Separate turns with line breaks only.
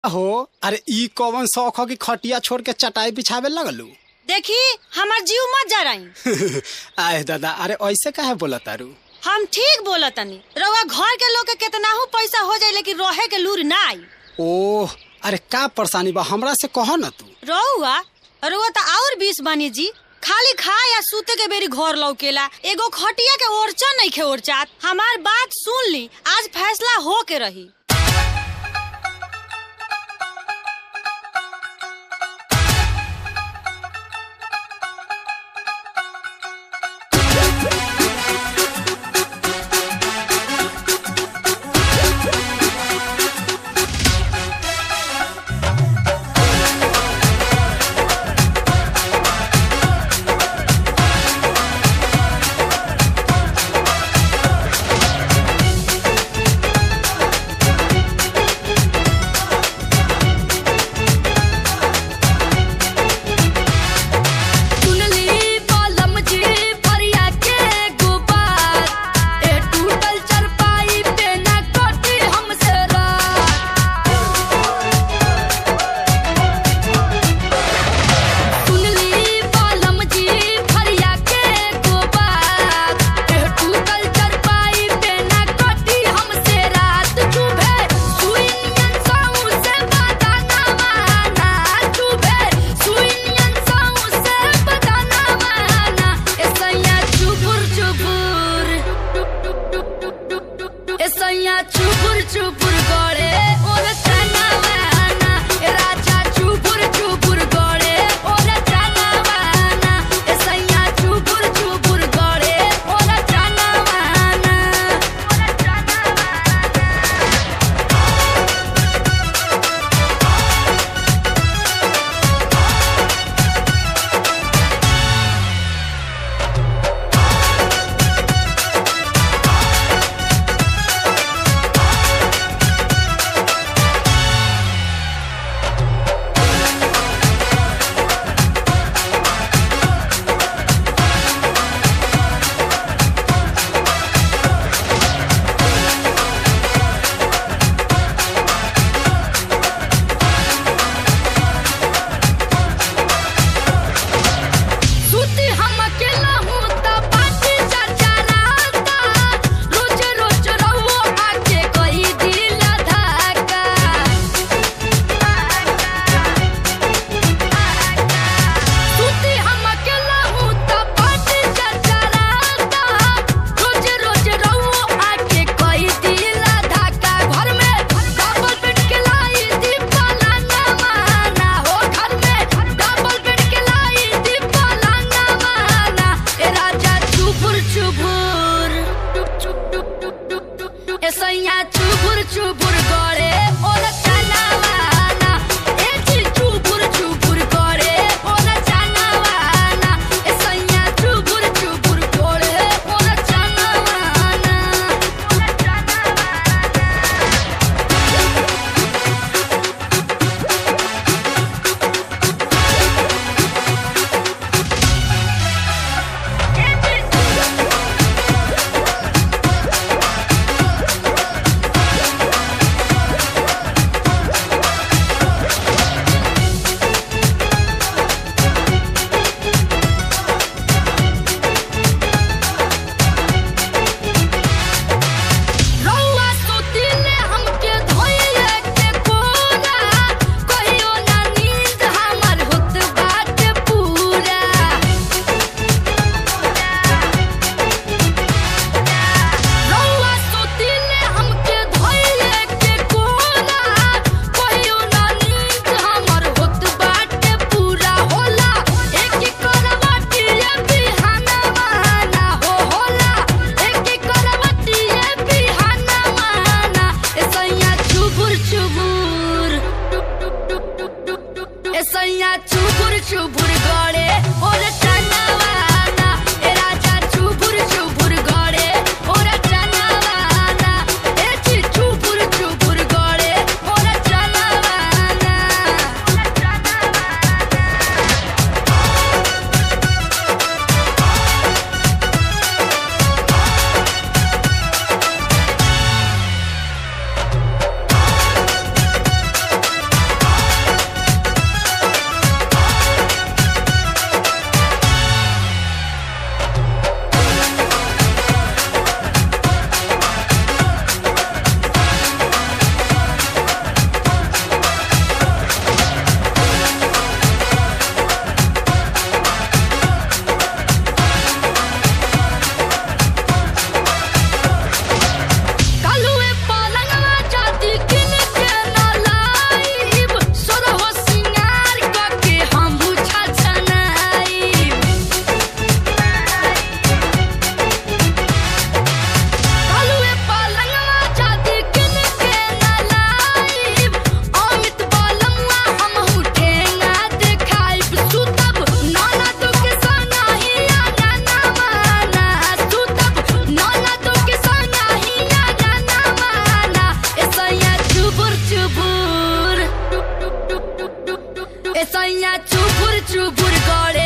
हो अरे ई कौन शौक हो कि खटिया छोड़ के चटाई बिछावे लगलू
देखी हमार जीव मत जा रही
आए दादा अरे ऐसे काहे बोला तारू
हम ठीक बोला तनी रउआ घर के लोग के केतनाहू पैसा हो जाए लेकिन रहे के लूर ना आई
ओह अरे का परेशानी बा हमरा से कहो न तू
रउआ रउआ तो और बीस बानी जी खाली खा या सूते के बेरी घर लौकेला एगो खटिया के ओरचा नहीं खे ओरचात हमार बात सुन ली आज फैसला हो के रही
सुनली कलम जी फरिया के गुबार ए टूटल चरपाई पे ना कटी हमसे रात सुनली कलम जी फरिया के गुबार ए टूटल चरपाई पे ना कटी हमसे रात चुभे सुइनियन साऊ से बताना माना चुभे सुइनियन साऊ से बताना माना ऐसैया चुबुर चुबुर ऐसैया चुबुर चुबुर गड़े और चना माना ए राजा चुबुर चुबुर गड़े और चना माना ऐसैया चुबुर चुबुर गड़े और चना माना और चना माना सुती हम अकेला हूँ त पाटी चर्चा रहता रोज रोज रहो आके कोई दिल धक्का सुती हम अकेला हूँ त पाटी चर्चा रहता रोज रोज रहो आके कोई दिल धक्का घर में डबल बेड के लाई दीपाला ना माना हो घर में डबल बेड के लाई दीपाला ना माना ए राजा चुबुर चुबुर ए सैया चुबुर चुबुर गड़े और चना माना ए जी चुबुर चुबुर गड़े और चना माना ए सैया चुबुर चुबुर गड़े और चना माना और चना माना रउआ सुतिले हमके धोइले के कोरा कहियो ना नींद हमर होत बाटे पूरा रउआ सुतिले हमके धोइले के कोरा कहियो ना नींद हमर होत बाटे पूरा होला एक करवटी बिहाना माना हो होला एक करवटी बिहाना माना ऐसैया चुबुर चुबुर ऐसैया चुबुर चुबुर गड़े और चना माना ए राजा चुबुर चुबुर गड़े और चना माना ए ची चुबुर चुबुर गड़े और चना माना और चना माना सैया चुबुर चुबुर गड़े